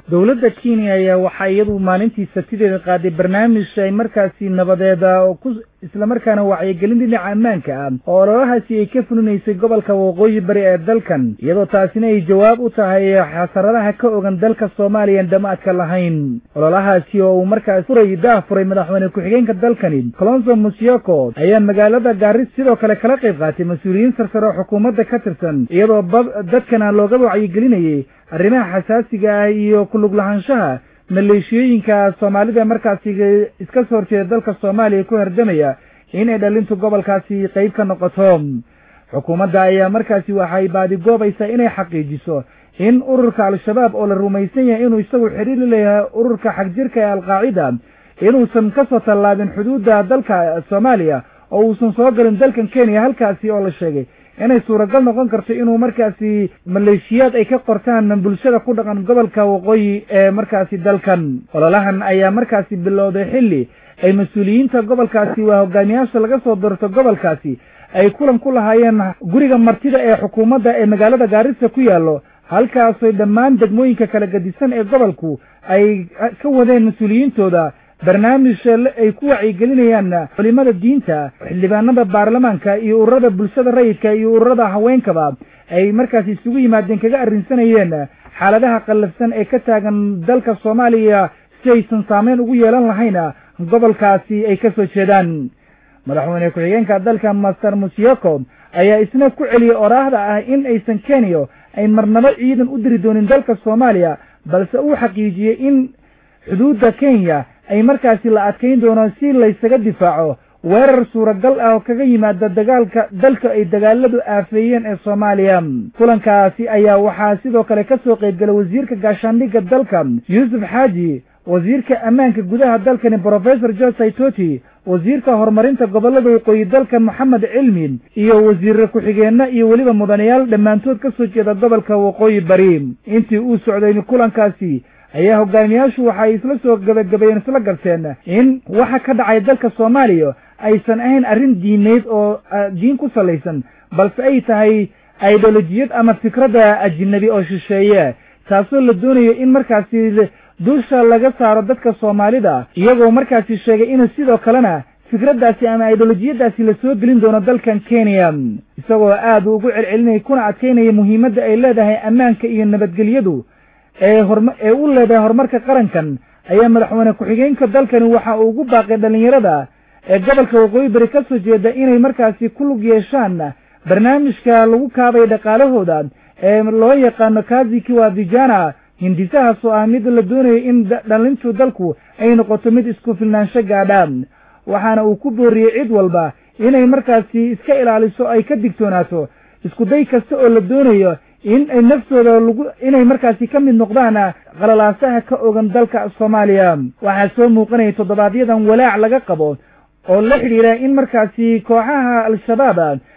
dowladda kenya ayaa waxaa iyadu maalintii sabtideeda qaaday barnaamij ay markaasi nabadeeda oo ku islamarkaana wacyigelin dhinaca ammaanka ah oo ololahaasi ay ka fulinaysay gobolka waqooyi bari ee dalkan iyadoo taasina ay jawaab u tahay xasaradaha ka ogan dalka soomaaliya aan damaadka lahayn ololahaasi oo uu markaas furay daah furay madaxweyne ku-xigeenka dalkani colonso musioko ayaa magaalada gaaris sidoo kale kala qayb qaatay mas-uuliyiin sarsare oo xukuumadda ka tirsan iyadoo dadkana looga wacyigelinayay arrimaha xasaasiga ah iyo kulug lahaanshaha maleeshiyooyinka soomaalida markaasi iska soo horjeeda dalka soomaaliya ku herdamaya inay dhalintu gobolkaasi qayb ka noqoto xukuumadda ayaa markaasi waxay baadigoobaysaa inay xaqiijiso in ururka al-shabaab oo la rumaysan yahay inuu isagu xidhiiri leeyahay ururka xagjirka ee alqaacida inuusan ka soo tallaabin xuduudda dalka soomaaliya oo uusan soo galin dalkan kenya halkaasi oo la sheegay inay suuragal noqon karto inuu markaasi maleeshiyaad ay ka qortaan bulshada ku dhaqan gobolka waqooyi ee markaasi dalkan ololahan ayaa markaasi bilowday xilli ay mas-uuliyiinta gobolkaasi waa hogaamiyaasha laga soo doorto gobolkaasi ay kulan ku lahaayeen guriga martida ee xukuumadda ee magaalada gaarisa ku yaallo halkaasoy dhammaan degmooyinka kala gadisan ee gobolku ay ka wadeen mas-uuliyiintooda barnaamij ay ku wacyigelinayaan culimada diinta xildhibaanada baarlamaanka iyo ururada bulshada rayidka iyo ururada haweenkaba ay markaasi isugu yimaadeen kaga arrinsanayeen xaaladaha qallafsan ee ka taagan dalka soomaaliya si aysan saameyn ugu yeelan lahayn gobolkaasi ay ka soo jeedaan madaxweyne ku-xigeenka dalka master musioko ayaa isna ku celiyey oraahda ah in aysan kenya ay marnabo ciidan u diri doonin dalka soomaaliya balse uu xaqiijiyey in xuduudda kenya ay markaasi la adkayn doono si laysaga difaaco weerar suuragal ah oo kaga yimaada dagaalka dalka ay dagaaladu aafeeyeen ee soomaaliya kulankaasi ayaa waxaa sidoo kale ka soo qaybgalay wasiirka gaashaandhigga dalka yuusuf xaaji wasiirka ammaanka gudaha dalkani brofesor george saitoti wasiirka horumarinta gobollada waqooyi dalka moxamed cilmi iyo wasiire ku-xigeenna iyo weliba mudanayaal dhammaantood ka soo jeeda gobolka waqooyi bari intii uu socday kulankaasi ayaa hogaamiyaashu waxay isla soo gabagabeeyeen isla garteen in waxa ka dhacay dalka soomaaliya aysan ahayn arrin diineyd oo diin ku salaysan balse ay tahay idolojiyad ama fikradda ajinabi oo shisheeye taasoo la doonayo in markaasi dusha laga saaro dadka soomaalida iyagoo markaasi sheegay in sidoo kalena fikraddaasi ama idolojiyadaasi la soo gelin doono dalkan kenya isagoo aad ugu celcelinaya kuna adkaynaya muhiimadda ay leedahay ammaanka iyo nabadgelyadu ee horma ee u leedahay horumarka qarankan ayaa madaxweyne ku-xigeenka dalkani waxa uu ugu baaqay dhallinyarada ee gobolka waqooyi bari ka soo jeeda inay markaasi ku lug yeeshaan barnaamijka lagu kaabay dhaqaalahooda ee loo yaqaano kazi kiwa vijana hindisahaas oo ah mid la doonayo in dhalintu dalku ay noqoto mid isku filnaansho gaadha waxaana uu ku booriyey cid walba inay markaasi iska ilaaliso ay ka digtoonaato isku day kasta oo la doonayo in ay naftooda lagu inay markaasi ka mid noqdaan qalalaasaha ka ogan dalka soomaaliya waxaa soo muuqanaya toddobaadyadan walaac laga qabo oo la xidhiira in markaasi kooxaha al-shabaab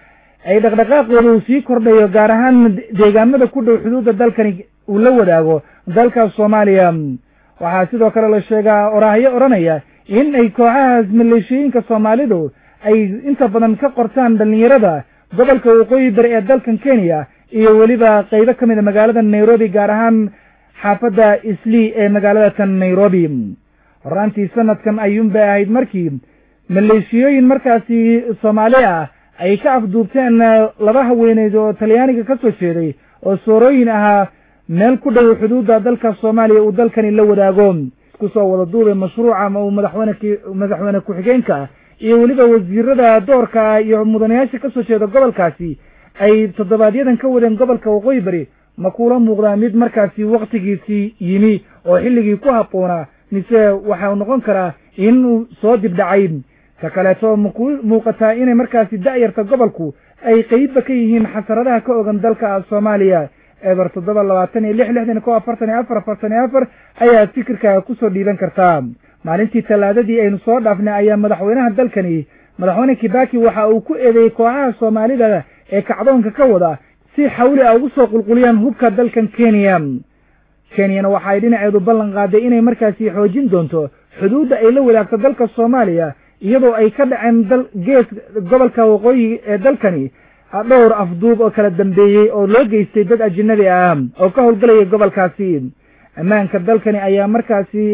ay dhaqdhaqaaqooda uu sii kordhayo gaar ahaan deegaamada ku dhow xuduudda dalkani uu la wadaago dalka soomaaliya waxaa sidoo kale la sheegaa oraahyo odhanaya in ay kooxahaas maleeshiyooyinka soomaalidu ay inta badan ka qortaan dhallinyarada gobolka waqooyi bari ee dalkan kenya iyo weliba qaybo ka mid a magaalada nairobi gaar ahaan xaafadda islii ee magaalada tan nairobi horaantii sanadkan ayuunbay ahayd markii maleeshiyooyin markaasi soomaali ah ay ka afduubteen laba haweeneyd oo talyaaniga ka soo jeeday oo soorooyin ahaa meel ku dhow xuduudda dalka soomaaliya uu dalkani la wadaago isku soo wada duubay mashruuca uu madaxweyne madaxweyne ku-xigeenka iyo weliba wasiirada doorka iyo mudanayaasha ka soo jeeda gobolkaasi ay toddobaadyadan ka wadeen gobolka waqooyi bari ma kuula muuqdaa mid markaasi waktigiisii yimi oo xilligii ku habboonaa mise waxau noqon karaa inuu soo dibdhacay ta kaleeto maku muuqataa inay markaasi da'yarta gobolku ay qeybba ka yihiin xasaradaha ka ogan dalka soomaaliya eber toddoba labaatan iyo lix lixdan ko afartan iyo afar afartan iyo afar ayaad fikirkaaga kusoo dhiiban kartaa maalintii tallaadadii aynu soo dhaafnay ayaa madaxweynaha dalkani madaxweyne kibaki waxa uu ku eedeeyey kooxaha soomaalida ee kacdoonka ka wada si xawli a ugu soo qulquliyaan hubka dalkan kenya kenyana waxa ay dhinaceedu ballan qaaday inay markaasi xoojin doonto xuduudda ay la wadaagto dalka soomaaliya iyadoo ay ka dhaceen dal gees gobolka waqooyi ee dalkani dhowr afduub oo kala dambeeyey oo loo geystay dad ajinabi ah oo ka howlgelaya gobolkaasi ammaanka dalkani ayaa markaasi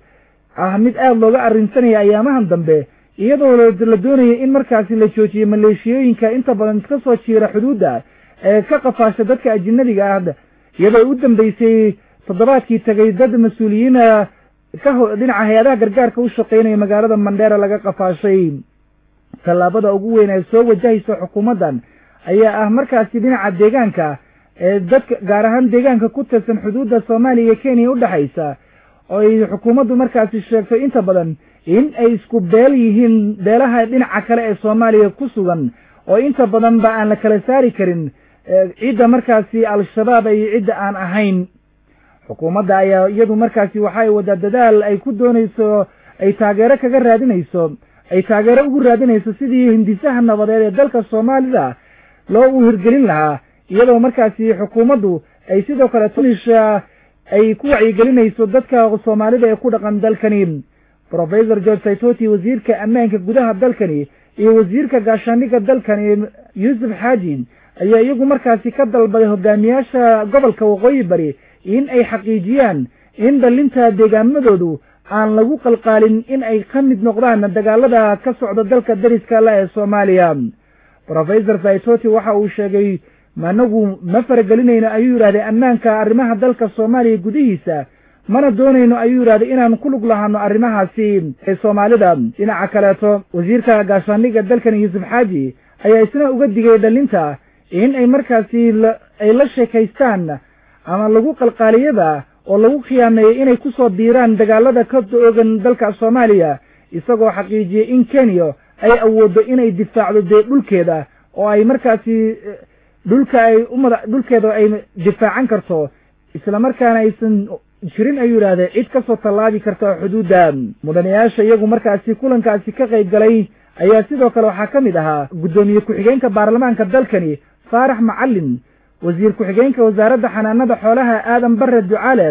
ah mid aada looga arrinsanaya ayaamahan dambe iyadoo la doonaya in markaasi la joojiyo maleeshiyooyinka inta badan ka soo jiira xuduudda ee ka qafaasha dadka ajinabiga ah iyadoo u dambeysay toddobaadkii tagay dad mas-uuliyiina ka dhinaca hay-adaha gargaarka u shaqeynaya magaalada mandheera laga qafaashay tallaabada ugu weyn ee soo wajahaysa xukuumaddan ayaa ah markaasi dhinaca deegaanka ee dadka gaar ahaan deegaanka ku tirsan xuduudda soomaaliya iyo kenya udhexaysa oo ay xukuumaddu markaasi sheegto inta badan in ay isku beel yihiin beelaha dhinaca kale ee soomaaliya ku sugan oo inta badan ba aan la kala saari karin cidda markaasi al-shabaab iyo cidda aan ahayn xukuumadda ayaa iyadu markaasi waxay wadaa dadaal ay ku doonayso ay taageero kaga raadinayso ay taageero ugu raadinayso sidii hindisaha nabadeed ee dalka soomaalida loo u hirgelin lahaa iyadoo markaasi xukuumaddu ay sidoo kale tunisha ay ku wacyigelinayso dadka soomaalida ee ku dhaqan dalkani professor george saitoti wasiirka ammaanka gudaha dalkani iyo wasiirka gaashaandhigga dalkani yuusuf xaaji ayaa iyagu markaasi ka dalbaday hogaamiyaasha gobolka waqooyi bari in ay xaqiijiyaan in dhalinta deegaamadoodu aan lagu qalqaalin in ay ka mid noqdaan dagaalada ka socda dalka dariska la ee soomaaliya professor saitoti waxa uu sheegay managu ma faragelinayno ayuu yidhahday ammaanka arrimaha dalka soomaaliya gudihiisa mana doonayno ayuu yidhahday inaan ku lug lahaano arrimahaasi ee soomaalida dhinaca kaleeto wasiirka gaashaandhigga dalkan yuusuf xaaji ayaa isna uga digay dhalinta in ay markaasi ay la sheekaystaan ama lagu qalqaaliyada oo lagu khiyaameeyey inay ku soo biiraan dagaalada ka oogan dalka soomaaliya isagoo xaqiijiyey in kenya ay awooddo inay difaacdo dee dhulkeeda oo ay markaasi dhulka ay umada dhulkeeda ay difaacan karto islamarkaana aysan jirin ayuu yidhahdee cid kasoo tallaabi karta xuduudda mudanayaasha iyagu markaasi kulankaasi ka qayb galay ayaa sidoo kale waxaa ka mid ahaa guddoomiye ku-xigeenka baarlamaanka dalkani faarax macalin wasiir ku-xigeenka wasaaradda xanaanada xoolaha aadan bare ducaale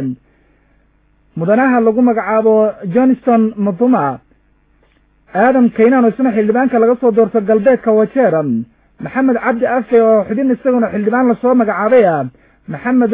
mudanaha lagu magacaabo johnston maduma aadam kaynan oo isna xildhibaanka laga soo doorto galbeedka wajeera maxamed cabdi afe oo xubin isaguna xildhibaan lasoo magacaabay ah maxamed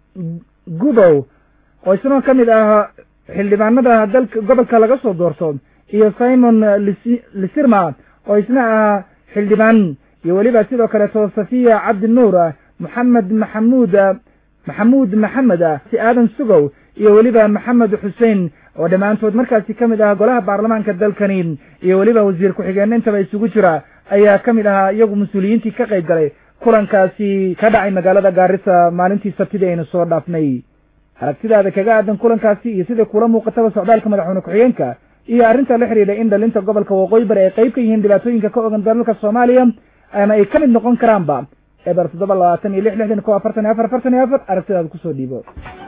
gudow oo isna ka mid ah xildhibaanada dalka gobolka laga soo doorto iyo simon lisirma oo isna ah xildhibaan iyo weliba sidoo kaleeto safiya cabdi nuur maxamed maxamuud maxamuud maxamed si aadan sugow iyo weliba maxamed xuseen oo dhammaantood markaasi ka mid ah golaha baarlamaanka dalkani iyo weliba wasiir ku-xigeenna intaba isugu jira ayaa ka mid ahaa iyagu mas-uuliyiintii ka qayb galay kulankaasi ka dhacay magaalada gaarisa maalintii sabtidii aynu soo dhaafnay aragtidaada kaga aadan kulankaasi iyo sida kula muuqataba socdaalka madaxweyne ku-xigeenka iyo arrinta la xidhiidha in dhalinta gobolka waqooyi bari ay qayb ka yihiin dhibaatooyinka ka ogan dalalka soomaaliya ama ay ka mid noqon karaanba eber toddoba labaatan iyo lix lixdan ko afartan iyo afar afartan iyo afar aragtidaada kusoo dhiibo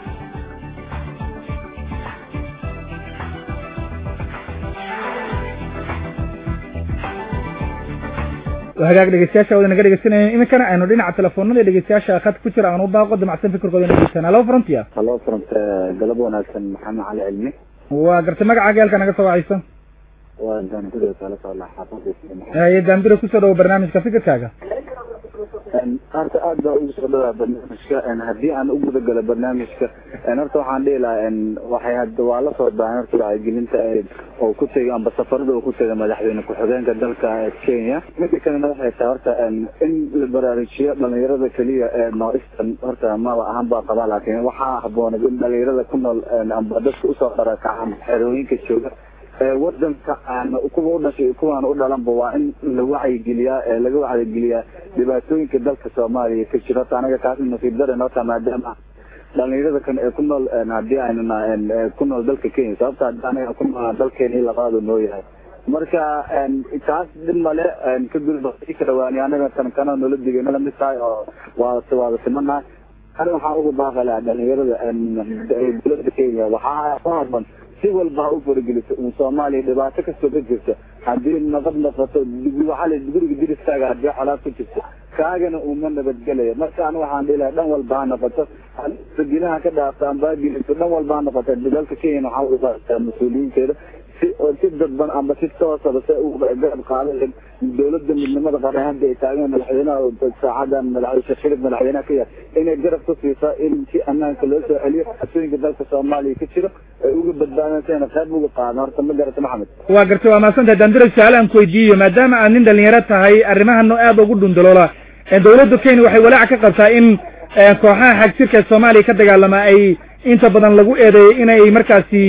hagaag dhegeystayaasha wada naga dhegeysanaya iminkana aynu dhinaca telefoonada dhegeystayaasha khad ku jira aan u baaqo damacsan fikirkooda dhegeysan halo frontia halo front galab wanaagsan maxamed cali cilmi waa gartay magacaaga halka naga soo wacayso waa daanbiro kala socda xaafadda haye daanbiro kusoo dhawo barnaamijka fikirkaaga horta aad baa ugu soo dhawaa barnaamijka haddii aan u guda galo barnaamijka horta waxaan dhihi lahaa waxay had waa la soo baahan horta wacyigelinta oo ku tegay amba safarada uu ku tegay madaxweyne ku-xigeenka dalka kenya mida kalena waxay tahay horta in la baraarujiyo dhalinyarada keliya ee northeastern horta maba ahaan baa qabaa laakiin waxaa haboonay in dhalinyarada ku nool amba dadka usoo dharakacaan xerooyinka jooga wadanka aan kuwa u dhashay kuwaan u dhalanba waa in la wacyigeliyaa ee laga wacyigeliyaa dhibaatooyinka dalka soomaaliya ka jiro horta anaga kaas nasiib daran horta maadaama dhalinyarada kan ee ku nool haddii aynu ku nool dalka kenya sababta haddii anaga ku nool dalkeena labaadu noo yahay marka taas dhib male ka gudba ka dhawaani anaga tan kana noola digay nala mid tahay oo waa waada simanahay ana waxaan uga baaqi lahaa dhalinyarada dowladda kenya waxaa ku haboon si walba ha u farageliso in soomaaliya dhibaato kastoo ka jirta haddii nabad noqoto waxaa la guriga diriskaaga haddii colaad ku jirto kaagana uma nabadgelaya marka aniga waxaan dhihi lahaa dhan walba ha noqoto ginaha ka dhaafta ambageliso dhan walba ha noqoto dalka kenya waxaa uga baaqtaa mas-uuliyiinteeda si si dadban amba si toosaba se uga garab qaadan lahayd dowladda midnimada qaran hadda ay taagan madaxweynaha saacadan madaxweyne shirif madaxweynaha ka yahay inay garab ku siisaa in si ammaanka loo soo celiyo xasooyinka dalka soomaaliya ka jiro ay uga badbaadaan si ayna qayb uga qaadan horta ma garata maxamed waa gartay waa mahadsantahay dandira su-aal aan ku weydiiyo maadaama aad nin dhalinyaro tahay arrimahano aada ugu dhundaloola dowladda kenya waxay walaac ka qabtaa in kooxaha xagjirka soomaaliya ka dagaalama ay inta badan lagu eedeeyo inay markaasi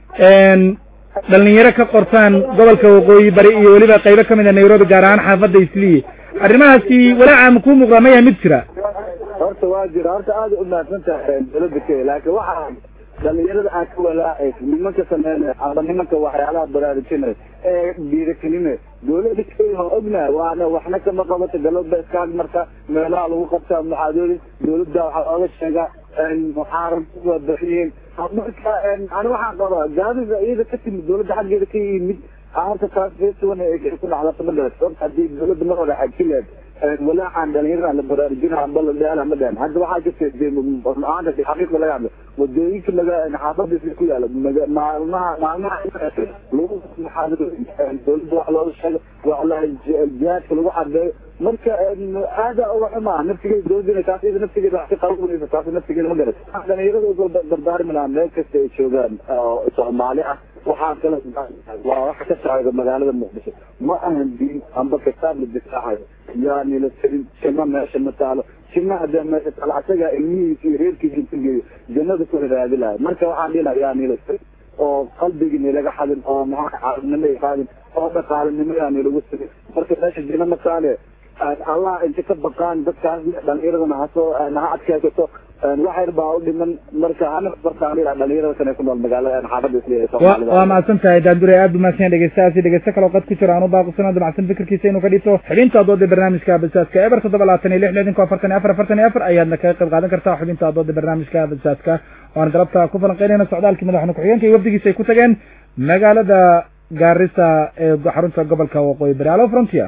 dhalinyaro ka qortaan gobolka waqooyi bari iyo weliba qaybo kamid a nairobi gaar ahaan xaafadda isliye arrimahaasi walaaca ma kuu muuqdaa ma yahay mid jira horta waa jira horta aada u mahadsan tahay dowladda kenya laakiin waxaa dhalinyarada aan ka walaacay nimanka sameynay amba nimanka waxyaalaha baraarujinay ee dhiiragelinay dowladda kenya waa ognahay waana waxna kama qabato galowba iskaag marka meelaha lagu qabtaa muxaadooyin dowladda waxaa ooga sheegaa muxaaram waa bixiyiin marka ani waxaan qabaa gaadida iyada ka timid dowladda xaggeeda ka yimid horta taas feesuwan ku dhacdata ma dhalat sababta haddii dowladda mar hore xajileed walaacan dhalinyarada la baraarujina amba la dheela ma dhahan hadda waxaa jirta maanta xaqiiqda laga hadlo wadooyinka laga xaafadiisa ku yaala maalmaha maalmaha lagu muxaadarooyin dowladda wax looga sheego wax la jihaadka lagu cadeeyo marka aada uga xumaa naftigeeda dowladda taas iyada naftigeeda wax ka qabanaysa taas naftigeeda ma garat dhalinyarada uga dardaarmi lahaa meel kasta ay joogaan oo soomaali ah waxaa kale waa waxa ka socda magaalada muqdisho ma ahan diin amba kitaab la difaacayo yaani la tirin jima meesha ma taalo jima hadee meesha taalo asagaa ilmihiisa iyo reerkiisa inta geeyo jannada ku raadi lahay marka waxaan dhihi lahaa yaani la tirin oo qalbigini laga xadin oo maxaa caalamnimo ay qaadin oo dhaqaalinimo yaani lagu tirin marka meesha jina ma taale allah inta ka baqaan dadkaas dhalinyaradana hasoo ha adkeysato waxyar baa u dhiman marka ana bartaan dhalinyarada kane ku nool magaalada xaafadda isliya waa mahadsan tahay daandure aad bu mahadsan dhegeystahaasi dhegeysto kaloo qad ku jira aan u baaqusana damacsan fikirkiisa inuu ka dhibto xubinta adoodda barnaamijka basaaska eber toddoba labaatan iyo lix lixdanka afartan iyo afar afartan iyo afar ayaadna kaga qayb qaadan kartaa xubinta adoodda barnaamijka basaaska waan galabta ku falanqeynayna socdaalkii madaxweyne ku-xigeenka iyo wafdigiisa ay ku tageen magaalada gaarisa ee xarunta gobolka waqooyi bari alo frontier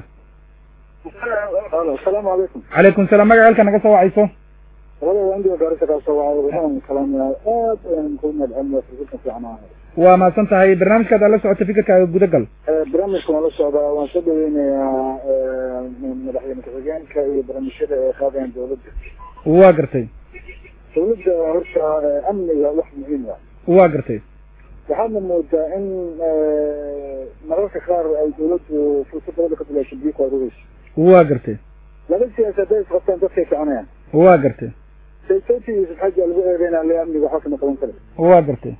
asalaamu calaykum calaykum salaam magaca halka naga soo wacayso labada indiga gaarisa kaa soo wacay waxaan kalaamaya aad ayaan ku mahadcelinayaa fikirka fiican ahay waa mahadsan tahay barnaamijkaad la socota fikirkaaga gudagal barnaamijka waan la socdaa waan soo dhaweynayaa madaxweyne ku-xigeenka iyo barnaamijyada ay qaadayaan dowladda waa gartay dowladda horta amniga wax muhiim ah waa gartay waxaadna moodaa in mararka qaar ay dowladdu fursad dabada ka bilaasho biyo ku aruureyso waa gartay laba siyaas hadday isqabtaan dadkay soconayaan waa gartay saytoti yusuf xaji lagu eedeynaa le amniga waxba kama qaban kara waa gartay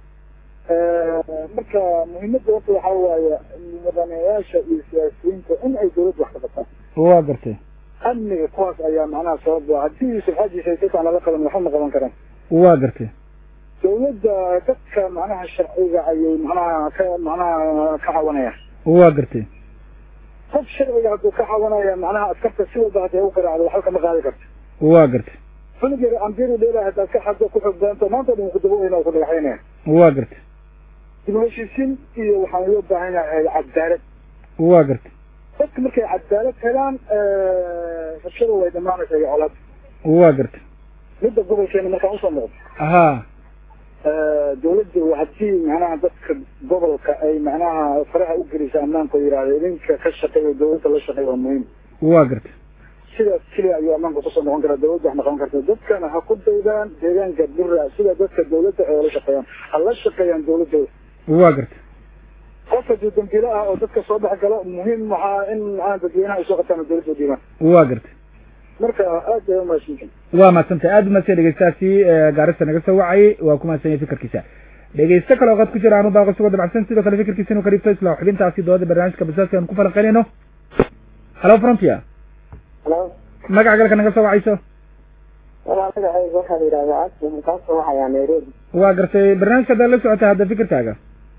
marka muhiimadda horta waxaa waaye mudanayaasha iyo siyaasiyiinta in ay dowladda wax ka qabtaan waa gartay amniga kuwaas ayaa macnaha sababa haddii yusuf xaji saytoti aan lala qaban waxba ma qaban karaan waa gartay dowladda dadka macnaha sharciga ayay macnaha ka macnaha ka cawanayaan waa gartay qof sharciga hadduu ka cawanaya macnaha askarta si walba hadday u garaacdo waxba kama qaadi karto waa gartay cunugeeda ambiru dheela haddaad ka xaddo ku xog badanto maanta dhan ku daba ku dhagaxaynaya waa gartay dib u heshiisiin iyo waxaan loo baahan yahay cadaalad waa gartay dadka markay cadaalad helaan rabshada way dhamaanaysa iyo colaad waa gartay midda gobolkeena markaan usoo noqdo haa dowladda haddii macnaha dadka gobolka ay macnaha faraha u gelisa ammaanka oo yidhahda idinka ka shaqeeya dowladda la shaqeeya waa muhiim waa gartay sidaas keliya ayuu ammaanka kusoo noqon karaa dowladda wax noqon karta dadkana ha ku daydaan deegaanka bura sida dadka dowladda ay la shaqeeyaan ha la shaqeeyaan dowladooda waa gartay qof hadduu dambiilo ah oo dadka soo dhex galo muhiim waxaa in macnaha dadweynaha ay soo qabtaan dowladda diimaan waa gartay marka aad bay umahadsantahay waa mahadsantahay aada umahadsan dhegeystahaasi gaarista naga soo wacayay waa ku mahadsan yahay fikirkiisa dhegeysto kale oo qad ku jira aanu baaqo sugoo dabacsan sidoo kale fikirkiisa inuu ka dhibto isla xubintaasi dooda barnaamijka basaaska aan ku falanqeynayno halo frontier halo magaca galka naga soo wacayso walaa magacayga waxaa la yidhahdaa asli kaa soo waxayaa nairobi waa gartay barnaamijka haddaad la socota hadda fikirkaaga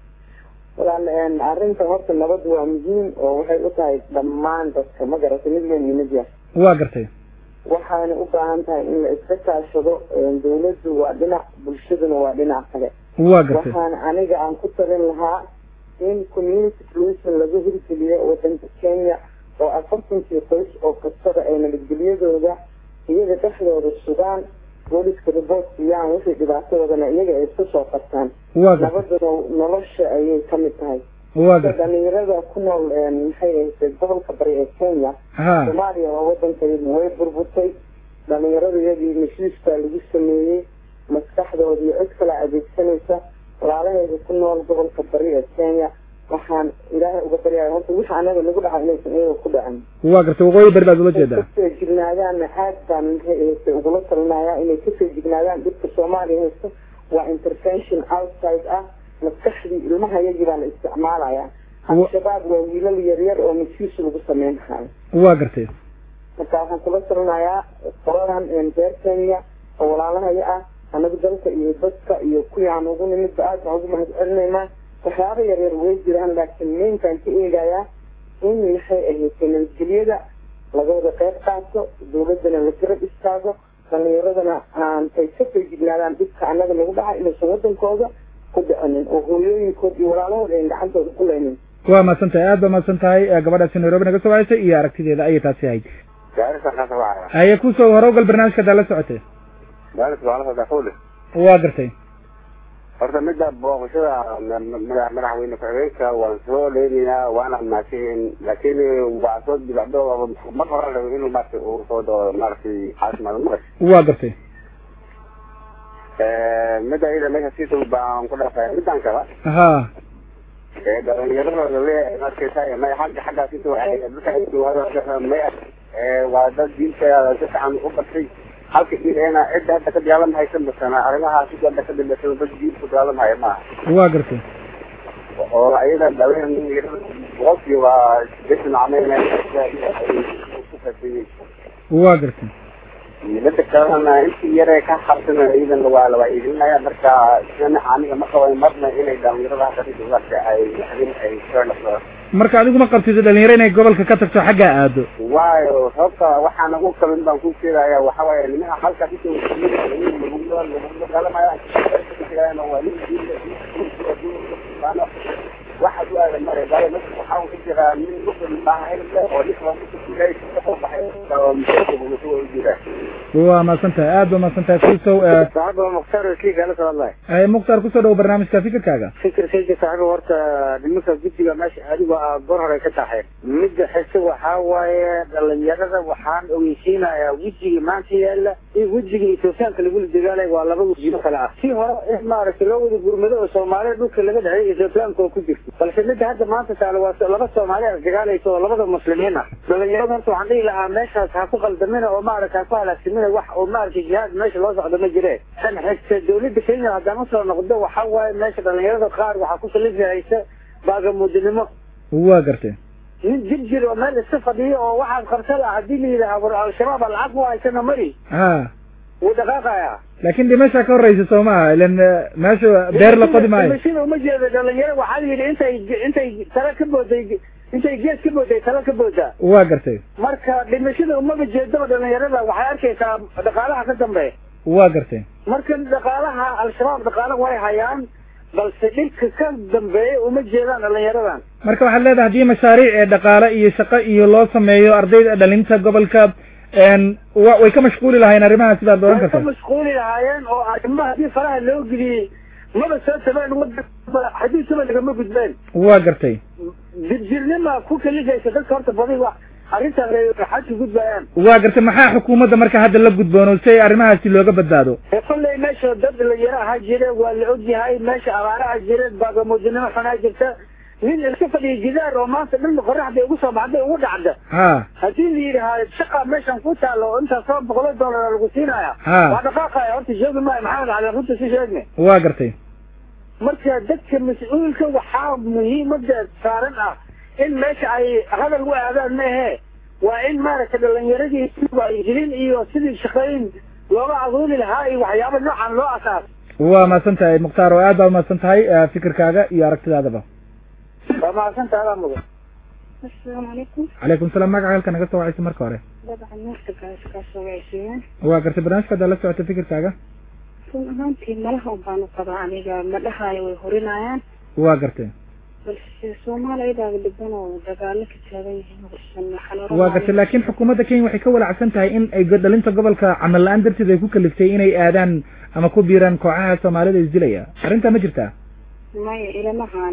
walaal arrinta horta nabad waa muhiim oo waxay u tahay dhammaan dadka ma garatay mid weyn iyo mid yar waa gartay waxaana u baahan tahay in la iska kaashado dawladdu waa dhinac bulshaduna waa dhinac kale waa gartay waxaan aniga aan ku talin lahaa in community policing laga hirgeliyo wadanka kenya oo afartankii qoys oo kastada ay nabadgelyadooda iyaga dhexdooda sugaan booliska report siiyaan wixii dhibaatadoodana iyaga ay isku soo qabtaan waa gartay nabaduna nolosha ayay ka mid tahay waa gartay dhalinyarada ku nool maxay ahayd gobolka bari ee kenya ha soomaaliya waa wadankeedu way burburtay dhalinyaradayadii mashiiskaa lagu sameeyey maskaxdooda iyo cid kala adeegsanaysa walaalaheeda ku nool gobolka bari ee kenya waxaan ilaahay uga baryaya horta wixii anaga nagu dhaca inaysan iyaga ku dhacin waa gartay waqooyi bari baad ula jeedaa kasoo jignaadaanna aad baan maxay ahayd ugula talinayaa inay kasoo jignaadaan dhibka soomaaliya haysto waa intervention outside ah maskaxdii ilmaha yagii baa la isticmaalaya al-shabaab waa wiilal yaryar oo mashiis lagu sameyn hayo waa gartay marka waxaan kula talinayaa qoladan reer kenya oo walaalahaya ah anagu dalka iyo dadka iyo kuwii aan ugu nimidba aad baan ugu mahad celinaynaa waxyaaba yaryar way jiraan laakiin meynkaan ka eegayaa in maxay ahayd nabadgelyada laga wada qayb qaato dawladana la garab istaago dhalinyaradana aan ay ka soo jignaadaan dhibka annaga nagu dhaca inaysan wadankooda ku dhicinin oo hooyooyinkood iyo walaalahooda ayn gacantooda ku leynin waa mahadsan tahay aad baa mahadsan tahay gabadhaasi nairobi naga soo wacaysay iyo aragtideeda ayay taasi ahayd haye kusoo horowgal barnaamijka hadaa la socotay waa gartay horta midda booqashada madaxweyne ku-xigeenka waan soo leenaynaa waana mahadsanyihiin laakiin waa soo dibacdo mar hore rabo inuu maarata uu soo doo maaragtay caasimada marash waa gartay midda iyada meesha siisa baan ku dhafay middan kala ha dhalinyaradooda le markaysa may xagga xagga siisa waxay may waa dad diinta si fiican u bartay halka iyana cidda hadda ka dagaalamhaysa masana arrimahaas cidda hadda ka dambaysa dad diin ku dagaalamhaya maaha waa gartay oo ayada dhaween boqolkii waa sideetan camayna waa gartay midda kalena intii yare ka qabsana iyadan waa la wacyigelinaya marka sina aniga ma qaban marna inay dhalinyarada hadda ay ay soo dhaqdo marka adigu ma qabtid dhalinyaro inay gobolka ka tagto xaggaa aado waayo sababta waxaan ugu kalin baan ku sheegaya waxa waaye nimaha halka waxa u aadan mare gaala marka waxaa ku jira nin muslim baahan oo ninka muslimkiilay ka baxay oo muslimiintu u jira waa mahadsan tahay aad baa mahadsan tahay kusow saaxiba mukhtaar kii kala soo hadlay ay mukhtaar kusoo dhawo barnaamijka fikirkaaga fikirkayga saaxiba horta nimanka guddiga meesha adigo aa gor hore ka tahay midda xise waxaa waaye dhalinyarada waxaan ogeysiinayaa wejiga maanta yaala iyo wejiga etoobiyaanka lagula dagaalay waa laba wejigo kale ah si hore in maaragtay loo wada gurmado oo soomaalida dhulka laga dhexeey etoobiyaanka oo ku jirto balse midda hadda maanta taale waa laba soomaali a dagaalaysa oo labada muslimiin ah dhalinyarada horta waxaan dhihi lahaa meeshaas ha ku qaldamina oo maaragta ha ku halaagsamina wax oo maaragtay jihaad meesha loo socdo ma jireen tan xigta dawladda kenya haddaan usoo noqdo waxa waaye meesha dhalinyarada qaar waxaa ku salifahaysa baagamuudinimo waa gartay nin jir jir oo meel iska fadhiyo oo waxaad qabta laha haddii la yidhaha war al-shabaab lacag ku haysana mari ha wuu dhaqaaqayaa laakin dhimasha ka horeysa soo maha ilan meesha beer la qodi maayo dhimashada uma jeedo dhalinyaro waxaa la yidhi intay intay tala ka booday intay gees ka booday tala ka boodaa waa gartay marka dhimashada umaba jeedo dhalinyarada waxay arkaysaa dhaqaalaha ka dambeeya waa gartay marka dhaqaalaha al-shabaab dhaqaala way hayaan balse dhibka ka dambeeya uma jeedaan dhalinyaradan marka waxaad leedahay haddii mashaariic ee dhaqaale iyo shaqo iyo loo sameeyo ardayda dhalinta gobolka wa way ka mashquuli lahayen arrimaha sidaad oran way ka karta mashquuli lahaayeen oo arrimaha haddii faraha loo geliyey maba soo tabeen wadanka xadiisaba lagama gudbeen waa gartay jirjirnima ku kalifaysa dadka horta badi wax arrintan xadka gudbayaan waa gartay maxaa xukuumadda marka hadda la gudboono si ay arrimahaasi looga badbaado ee kolley meesha dad dhalinyaro ahaa jire waa la ogyahay meesha abaaraha jire baagamuudinimo xunaa jirta nin iska fadhiya jidaar oo maanta dhan qoraxda ugu soo baxday ugu dhacda ha haddii la yidhaha shaqa meeshan ku taalo oo intaas soo boqolo dollar lagu siinaya Ha. waa dhaqaaqaya horta joogi maayo maxamed cali runta si sheegne waa gartay marka dadka mas-uulka waxaa muhiimada saaran ah in meesha ay hadal u aadaan maahe waa in maaragtay dhalinyaradii wacyigelin iyo sidii shaqooyin looga aduuli lahaa iyo waxyaaba noocan loo asaas waa mahadsan tahay mukhtaar oo aad baa umahadsan tahay eh, fikirkaaga iyo aragtidaadaba waa mahadsantaha adaa mudan السلام عليكم calaykum salaam magaca halka naga soo wacaysa marka hore dabcan meerka kaasoo wacsiiyaan waa gartay barnaamijka haddaad la socota fikirkaaga run ahaantii malaha un baanu qabaa aniga ma dhahaayo way horinayaan waa gartay balse soomaaliyadaaba dhiban oo dagaalo ka taagan yihiin horsan waxaan waa gartay laakiin xukuumadda kenya waxay ka walacsan tahay in ay dhalinta gobolka camal la-aan darteed ay ku kaliftay inay aadaan ama ku biiraan kooxaha soomaalida isdilaya arrintaa ma jirtaa maya ilamaha aniga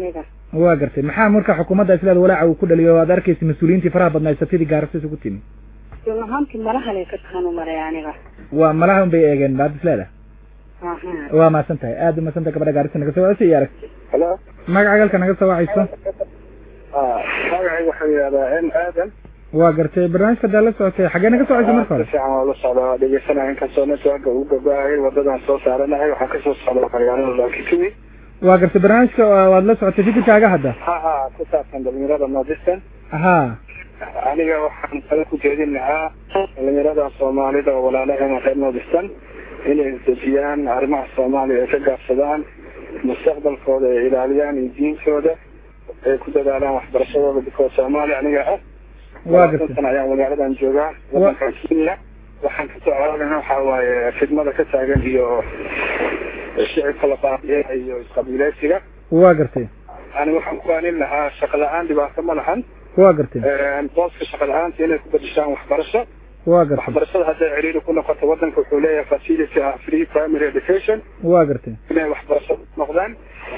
waa gartay maxaa marka xukuumadda islaad walaaca uu ku dhaliyo aad arkaysa mas-uuliyiintii faraha badnaa satidii gaarisa isugu timi run ahaantii malahalay ka tahan u maray aniga waa malaha un bay eegeen baad isleeda aha waa mahadsan tahay aad u mahadsan tahay gabadha gaarisa naga soo wacayso iyo arag halo magaca galka naga soo wacayso magacayga waxaa yidhahdaa m aadan waa gartay barnaamijka daa la socotay xaggee naga soo wacayso marka hore si fiican waa la socda waa dhegeysanaya inkastoo networka uu gabaahay wadadan soo saaranahay waxaan kasoo socda magaalada laakituwi waa gartay barnaamijka waad la socotay fikirkaaga hadda ha ha ku saabsan dhalinyarada nordistan ha aniga waxaan kala ku jeedin lahaa dhalinyarada soomaalida oo walaalaheena reer nordistan inay dejiyaan arrimaha soomaaliya ay ka gaabsadaan mustaqbalkooda ay ilaaliyaan iyo diintooda ay ku dadaalaan waxbarashadooda bikoo soomaaliya aniga ah waa gartay labaatan ayaan magaaladan joogaa wadankan kenya waxaan kasoo codadana waxaa waaye fidmada ka taagan iyo shicibka la baabiya iyo isqabiileysiga waa gartay ani waxaan ku aanin lahaa shaqa la-aan dhibaato ma lahan waa gartay booska shaqa la-aanta inay ku bedeshaan waxbarasho waa gartay waxbarashada hadday ciriiri ku noqoto wadanka wuxuu leeyahay facility ah free primary education waa gartay inay waxbarasho noqdaan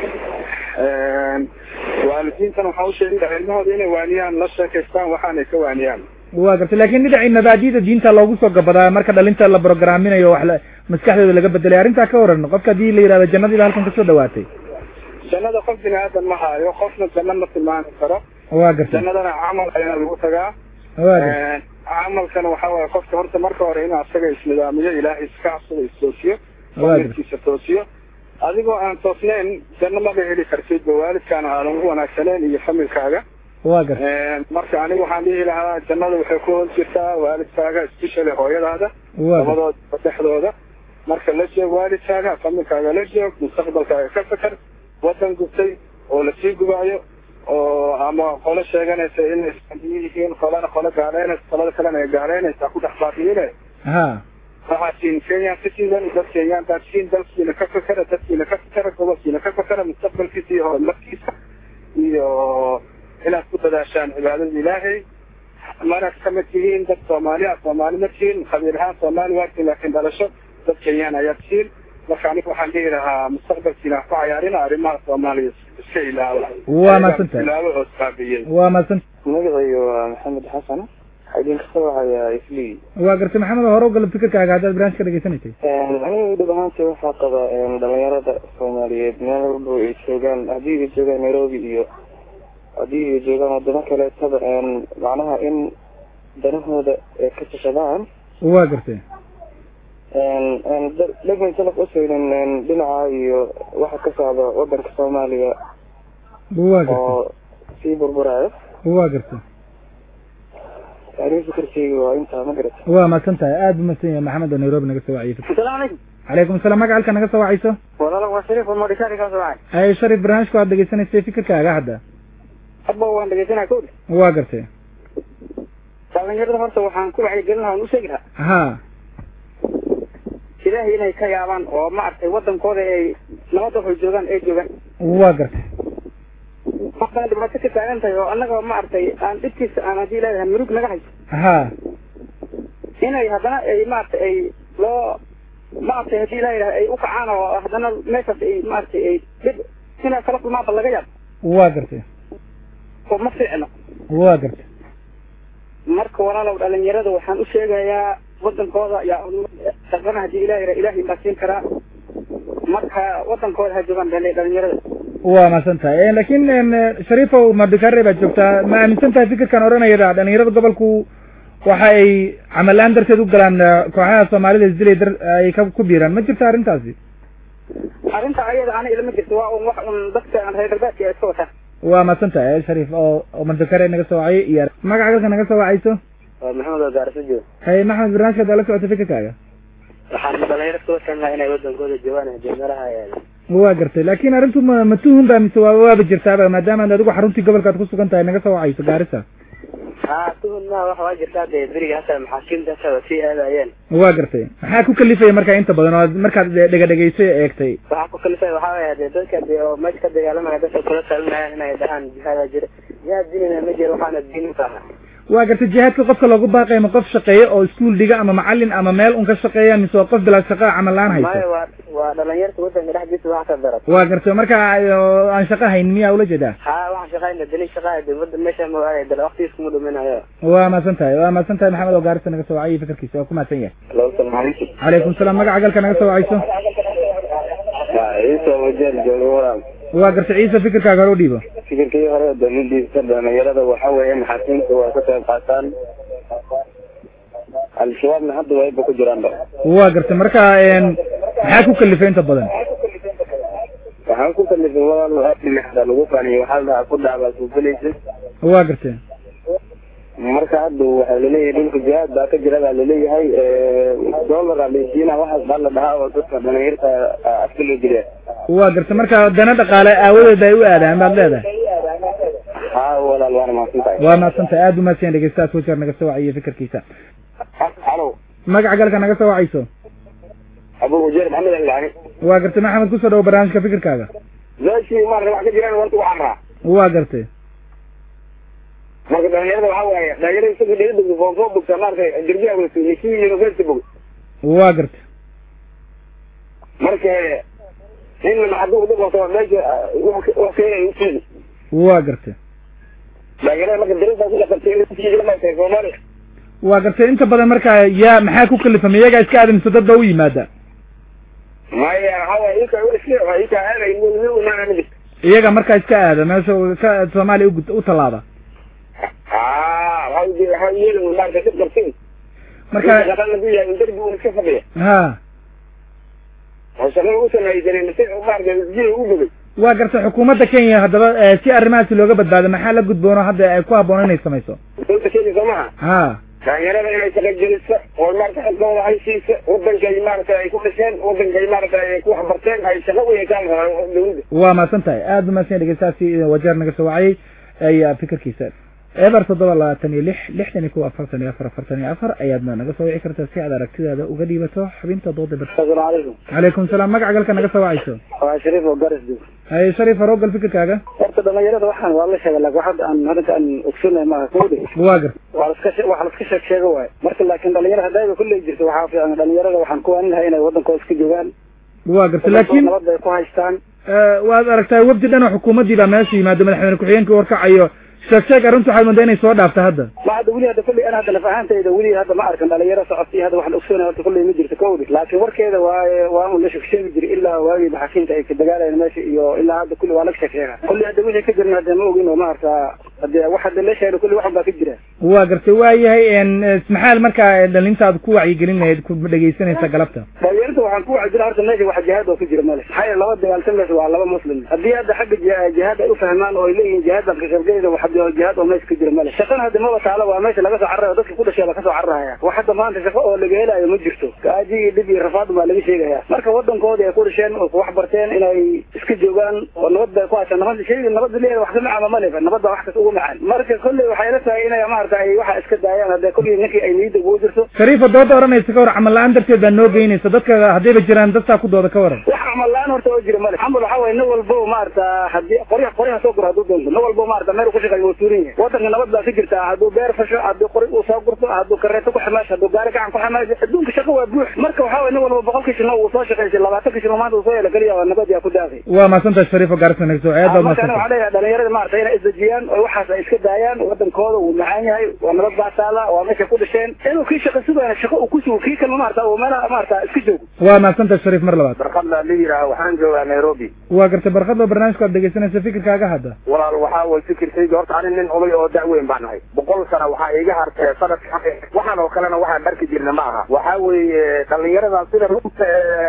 waalidiintan waxaa u sheegin lahaa ilmahooda inay waaniyaan la sheekaystaan waxaanay ka waaniyaan waa gartay laakiin dhinacii mabaadida diinta loogu soo gabadaa marka dhalinta la programinayo wax la maskaxdooda laga bedelay arrintaa ka waran qofka haddii la yidhahdo jannadiiba halkan kasoo dhawaatay jannada qof bini aadan ma haayo qofna janno ma tilmaami karo waa gartay jannadana camal ayaa lagu tagaa waa gartay camalkana waxaa waaye qofka horta marka hore inuu asaga isnidaamiyo ilaahay iska cabsado istoosiyo waa gartay familkiisa toosiyo adigoo aan toosnayn janno maba heli kartid ba waalidkaana aadan u wanaagsaneyn iyo familkaaga waa gartay marka aniga waxaan dhihi lahaa jannada waxay ku hoos jirtaa waalidkaaga especially hooyadaada waa gartay labadooda dhexdooda marka la joog waalidkaaga familkaaga la joog mustaqbalkaaga ka feker wadan gubtay oo lasii gubaayo oo ama qolo sheeganaysa inay isbandiyo yihiin qolana qolo gaaleynaysa qolada kalena ay gaaleynaysa ku dhex baabiine ha waxaad tihiin kenyan citizen dad kenyaan baad tihiin dalkiina ka fekera dadkiina ka fekera gobolkiina ka fekera mustaqbalkiisa iyo horumarkiisa iyo inaad ku dadaashaan cibaadada ilaahay manaad kamid tihiin dad soomaali ah soomaali ma tihiin qabiil ahaan soomaali waa tihiin laakiin dhalasho dad kenyaan ayaad tihiin marka aniga waxaan dhihi lahaa mustaqbalkiina ha ku cayaarina arrimaha soomaaliya iska ilaaba waa mahadsantahay ilaaba oo isqaabiyey waa mahadsan magacayga waa maxamed xasan waxaa idinka soo wacayaa iflii waa gartay maxamed hore u gala fikirkaaga haddaad barnaamij ka dhegeysanaysay aniga dhib ahaantii waxaa qaba dhalinyarada soomaaliyeed meel walba ay joogaan haddii ay joogaan nairobi iyo haddii ay joogaan wadamo kaleetaba macnaha in danahooda ay ka tashadaan waa gartay dhegman salaf usaynin dhinaca iyo waxa ka socda wadanka soomaaliya waa gartay oo sii burburaayo waa gartay aniga fikirkeyga waa intaa ma garata waa mahadsan tahay aad bu mahadsan yahay maxamed oo nairobi naga soo waciyay asalaamu calaykum calaykum asalaam magaca halka naga soo wacayso walaala waa shariif oo modishari ka soo wacay ay sharif barnaamijka waad dhegeysanaysay fikirkaaga hadda hadba waan dhegeysanaa kowda waa gartay dhalinyarada horta waxaan ku wacyigelin lahaa waan u sheegi lahaa ha ilaahay inay ka yaabaan oo maaragtay wadankooda ay nabadda waxay joogaan ay joogaan waa gartay markaan dhibaato ka taagan tahay oo annaga maaragtay aan dhibkiisa aan haddii leedahay murug naga hayso ha inay haddana ay maaragtay ay loo maaragtay haddii la yidhaha ay u kacaan oo haddana meeshaas ay maaragtay ay dhib inay kala kulmaanba laga yaabo waa gartay oo ma fiicno waa gartay marka walaalow dhalinyarada waxaan u sheegayaa wadankooda yaa shaqana haddii ilaah yidhaha ilaahay baa siin karaa marka wadankooda ha joogaan dhali- dhalinyarada waa mahadsan tahay laakiin shariifow madikare baad joogtaa ma aaminsan tahay fikirkan odhanaya dhalinyarada gobolku waxa ay camal la-aan darteed u galaan kooxaha soomaalida isdilay dar ay ka ku biiraan ma jirta arrintaasi arrinta ayada ana ilama jirto waa un wax un dadka aan reer galbeedka ay iska wataan waa mahadsan tahay shariif oo oo madikare naga soo wacay iyo magaca galka naga soo wacayso waa maxamed oo gaarisa jooga hay maxamed barnaamijka daa la socota fikirkaaga waxaan dhalinyaro ka watanaa inay wadankooda joogaan hadii meelaha waa gartay laakiin arrintu ma ma tuhun ba mise waa waaba jirtaaba maadaama ad adigu xaruntii gobolkaad ku sugan tahay naga soo wacayso gaarisa ha tuhun maha waxa waa jirtaa dee beriga hata maxaakiimta hata sii aadayeen waa gartay maxaa ku kalifaya markaa inta badan oo markaad dhega dhegaysay eegtay waxaa ku kalifay waxaa weya dee dadka dee oo meesha ka dagaalamaya dadka kula talinayaan inay dhahaan jihaada jira jihaad diinina ma jiro waxaana diin u taha waa gartay jihaadka qofka loogu baaqaya ma qof shaqeeya oo iskuul dhiga ama macalin ama meel un ka shaqeeya mise waa qof bilaa shaqo camal la-aan maya haysa waa waa dhalinyarta wadanka dhexdiisa wax ka daran waa gartay marka oo aan shaqo hayn miyaa ula jeedaa ha waxaan shaqayna dali shaqaa dibada meesha ma waaye dal waqtigiis kuma dhuminayo waa mahadsan tahay waa mahadsan tahay maxamed oo gaarisa naga soo wacay fikirkiisa waa ku mahadsan yahay Hello, salaam alaikum. calaykum salaam magaca galka naga soo wacayso Waa Ciise Wajeer jooga walaal. waa gartay ciise fikirkaaga hore u dhiibo Fikirkii hore dowladiisa dhalinyarada waxa weeye maxaakiimta waa ka qayb qaataan. Al-shabaabna hadda wayba ku jiraan ba. waa gartay marka een, maxaa ku kalifay inta badan Waxaan ku kalifay walaal waa dhinaxda lagu faaniyo waxaa la dhahaa ku dhacbaa suufinaysa. waa gartay Marka hadda waxaa laleeyahay dhulka jihaad baa ka jira baa laleeyahay doolara leysiina waxaas baa la dhahaa oo dadka dhalinyarta afka loo jiriya. waa gartay marka dana dhaqaale aawadeed ay u aadaan baad leedahay Haa walaal waana mahadsan tahay. waa mahadsan tahay aada u mahadsan yahay dhegeystayaas wajeer naga soo wacay fikirkiisa Halo. magaca galka naga soo wacayso Abu Wajeer Maxamed Al-Ilaani. waa gartay maxamed kusoo dhawo barnaamijka fikirkaaga meeshii maarata wax ka jiraan warta waxaan raa waa gartay marka dhalinyarada waxaa waaye dhalinyarada isaga dhiga bogta foofoo bogta maarata jirbiha weysu mishii university bog waa gartay marka nin maxaduu dhib wato meesha wax keenay usiidi waa gartay dhalinyarada marka dariiqaa ku dhaqantay inay usii maarata soomaaliya waa gartay inta badan marka yaa maxaa ku kalifamay iyagaa iska aadamisa dad ba u yimaada maya waxaa waaye ika iska ika aaday imaana ma jirto iyaga markaa iska aada meesha uu ka soomaaliya ugu- u tallaaba aa waxaa waxaa yeeli maarata dhib qabtay marka shaqan lagu yahay in darbi uu iska fadhiya ha oo shaqada u samaysanin si maarata isjiga u bogay waa gartay xukuumadda kenya haddaba eh, si arrimahaasi looga badbaado maxaa la gudboono hadda ay ku habboon inay samayso dowladda kenya soo maha ha dhalinyarada inay shaqa geliso oo maarata xilkooda ay siiso wadankay maarata ay ku dhasheen wadankay maarata ay ku waxbarteen ay shaqa u yeeshaan rabaan dowladda waa mahadsan tahay aada u mahadsan yahay dhegeystayaasi wajeer naga soo wacayay ayaa fikirkiisa eber toddoba labaatan iyo lix lixdan iyo kuwa afartan iyo afar afartan iyo afar ayaadna naga soo wici kartaa si aad aragtidaada uga dhiibato xubinta dooda bar asalaamu calaykum calaykum salaam magaca galka naga soo wacayso waa shariif oo garas joog haye shariif harogal fikirkaaga horta dhalinyarada waxaan waa la sheegay laakiin waxaa aan arrinta aan ogsoonay maaha kowdhi waa gar waa la iska she- wax la iska sheeg sheega waaye marka laakiin dhalinyarada hadayba kulley jirto waxaa fiican dhalinyarada waxaan ku waanin lahay inay wadankooda iska joogaan waa garta laakiin nabad bay ku haystaan eh, waad aragtaa wafdi dhan oo xukuumaddii baa meesha yimaado madaxweyne ku-xigeenkii warkacayo sheeg sheeg arrintu waxaad moodaa inay soo dhaafta hadda ma hadda weli hadda kulley ana hadda laf ahaantayda weli hadda ma arkan dhalinyaro socotay hadda waxaan ogsoonay horta kulley ma jirto kowdhi laakiin warkeeda waaye waa un la sheegi jiray ilaa waagii maxaakiimta ay ka dagaalayeen meesha iyo ilaa hadda kulli waa laga sheeg sheega kulley hadda wixii ka jirna hadda ma ogin oo ma arkaa hadde wax hadda la sheegay kulli waxan baa ka jira waa gartay waa yahay en maxaa markaa dhalintaad ku wacyigelin lahayd ku dhegaysanaysa galabta dhalinyarta waxaan ku waxa jira horta meesha wax jihaad oo ku jira male maxaa yeele laba dagaaltamaysa waa laba muslim haddii hadda xagga ji- jihaad ay u fahmaan oo ay leeyihiin jihaad baan ka qaybgelayda wax hadda jihaad oo meesha ka jira male shaqana hadda maba taalo waa meesha laga soo cararayo dadka ku dhashay baa kasoo cararaya wax hadda maanta shaqo oo laga helayo ma jirto gaaji iyo dhib iyo rafaad baa laga sheegaya marka wadankoodii ay ku dhasheen oo ku wax barteen inay iska joogaan oo nabad bay ku haystaan nabad shayga nabadda leeyahay wax ka macaan ma leba nabad baa wax kasta ugu macaan marka kolley waxay la tahay inay maarata ay waxa iska daayaan hadda kolley ninkii ay niyadda ugu jirto shariifa dooda odhanaysa ka war camal la-aan darteed baa noo geynaysa dadka haddayba jiraan dadtaa ku dooda ka waran wax camal la-aan horta oo jira male camal waxaa waye nin walbo maarata haddii qorya qoryaha soo guro hadduu doonto nin walbo maarata meel uu ku shaqeeyo waa tuuran yahay wadanka nabad baa ka jirta hadduu beer fasho hadduu qori uu soo gurto hadduu kareeto ku xamaasho hadduu gaari gacan ku xamaasho adduunka shaqo waa buux marka waxaa waye nin walba boqolkii shino uu soo shaqeysay labaatanka shino maanta uu soo hela keliya waa nabad yaa ku daafay waa mahadsantahay shariifa gaarisa nagso aad baad marka aniga mahadsantahay waxaan leeyahay dhalinyarada maarata inay isdejiyaan oo waxaas ay iska daayaan wadankooda wuu macaan yahay waa nabad baa taala waa meesha ku dhasheen inuu kii shaqo sugayna shaqo uu ku sugo kii kalma maarata uu meelaha maarata iska joogo waa mahadsantahay shariif mar labaad barqadla la yidhaaha waxaan joogaa nairobi waa gartay barkadoo barnaamijka aad dhegaysanaysa fikirkaaga hadda walaal waxaa way fikirkayga horta ani nin oday oo da'weyn baan ahay boqol sana waxaa iga hartay sanadka waxaan oo kalena waxaan dharki jirna ma aha waxaa weeye dhalinyarada sida runta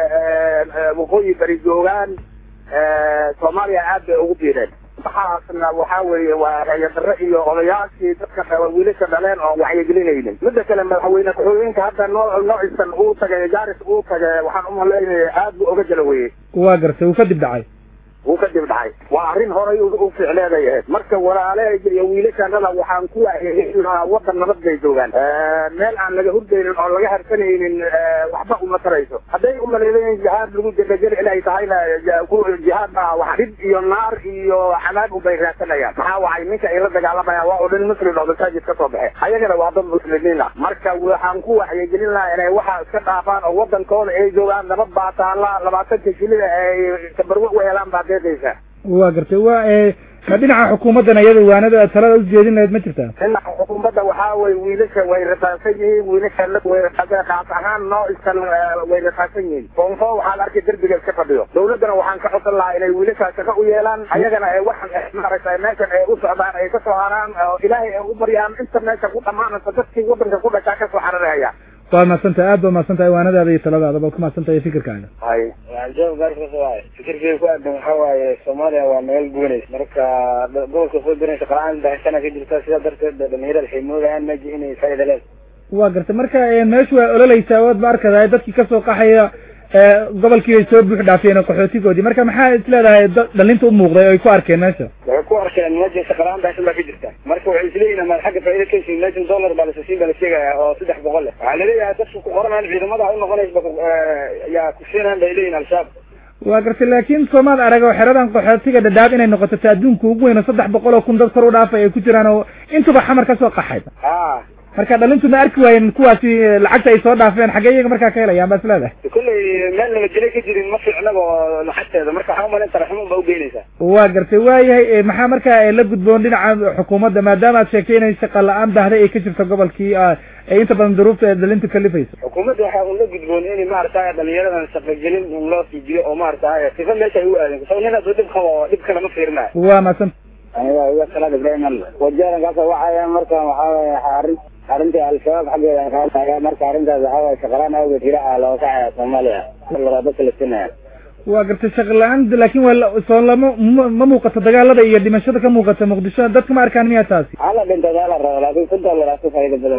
ee, ee, waqooyi bari joogaan ee, soomaaliya aad bay ugu biireen waxaasna waxaa weeye waa rayadare iyo odayaashii dadka qaba wiilasha dhaleen oon wacyigelinaynin midda kale madaxweyne ku-xigeenka hadda noo noocisan uu tagay gaaris uu tagay waxaan umalaynaya aad buu oga jala weye waa gartay uu kadib dhacay wuu ka dib dhacay waa arrin horay u ficleeday ahayd marka walaalahayga iyo wiilashanada waxaan ku waayay wadan nabad bay joogaan meel aan laga hurdaynin oo laga harsanaynin waxba uma tarayso hadday umaleedayin jihaad lagu jabajari inay tahayna jihaad baa wax dhib iyo naar iyo cadaab ubay raadsanayaan maxaa wacay ninka ay la dagaalamayaan waa oo dhan muslim oo masaajid ka soo baxay ayagana waa dad muslimiin ah marka waxaan ku waxyegelin lahaa inay waxa iska dhaafaan oo wadankooda ay joogaan nabad baa taala labaatanka shilida ay tabarwa u helaan baa deeqaysa waa gartay waa ma dhinaca xukuumaddan iyada waanada talada ujeedin lahayd ma jirtaa dhinaca xukuumadda waxaa way wiilasha way rasaansan yihiin wiilasha way rasaansan kaas ahaan noo iskan way rasaansan yihiin foonfo waxaan arkay derbiga iska fadhiyo dawladdana waxaan ka codsan lahaa inay wiilashaa shaqo u yeelaan ayagana ay waxan maaragtay meeshan ay u socdaan ay kasoo haraan oo ilaahay ay u baryaan inta meesha ku dhamaanaysa dadkii wadanka ku dhashaa kasoo xararahaya waa mahadsantahay aad baa mahadsantahay waanadaada iyo taladaada baad ku mahadsantahay fikirkaaga hay jawaab gaarkaas waaye fikirkeyga ku aadan waxaa waaye soomaaliya waa meel guunays marka gobolka soo diran shaqala-aan baahitana ka jirta sidaa darteed dhalinyarada waxay moodayaan meji inay faa'iida leedahay waa gartay marka meeshu waa ololeysaa waad ba arkadahay dadkii kasoo qaxaya gobolkii ay soo buux dhaafiyeen qaxootigoodii marka maxaa is leedahay dhalinta u muuqday ay ku arkeen meesha waxay ku arkeen meja shaqala-aan baahsan baa ka jirta marka waxay isleeyihin ama xagga faa'iida ka heshin mejan dollar baa lasasiin baa la sheegaya oo saddex boqol leh waxaa laleeyahay dadka ku qoranaan ciidamada u noqonaysa yaa kusiinaan bay leeyihin al-shabaab waa gartay laakiin soomaad arag oo xeradan qaxootiga dhadhaab inay noqoto ta adduunka ugu weyn oo saddex boqol oo kun dad kor u dhaafay ay ku jiraan oo intuba xamar kasoo qaxay ha marka dhalintu ma arki waayeen kuwaasi lacagta ay soo dhaafeen xaggee iyaga markaa ka helayaan baa is leedahay kolley meel nabadgelyo ka jirin ma fiicnaba oo lacagteeda marka waxaa umalayn taraxumun baa ugeynaysaa waa gartay waayahay maxaa markaa la gudboon dhinaca xukuumadda maadaama aad sheegtay inay shaqa la-aan baahday ay ka jirto gobolkii ee inta badan duruufta ee dhalintu kalifayso xukuumadda waxaa un la gudboon in maaragtay dhalinyaradan shaqagelin un loo siijiyo oo maaragtay sifa meesha ay u aadeen soo nin hadduu dhib qabo dhib kale ma fiirinayo waa mahadsan aniga iga salaad ibrahim al wajarankaas waxaya marka waxaa waye arrin arrintii al-shabaab xaggeeda qaadaya marka arrintaas waxaa waye shaqalaan awgeed hiraca looga kacaya soomaaliya dadka la sinaya waa gartay shaqa la-aan laakin waa soo lama ma muuqato dagaalada iyo dhimashada ka muuqata muqdisho dadka ma arkaan miyaa taasi hala dhintada hala rabo laakin kun dollar aa ku faa'iida badan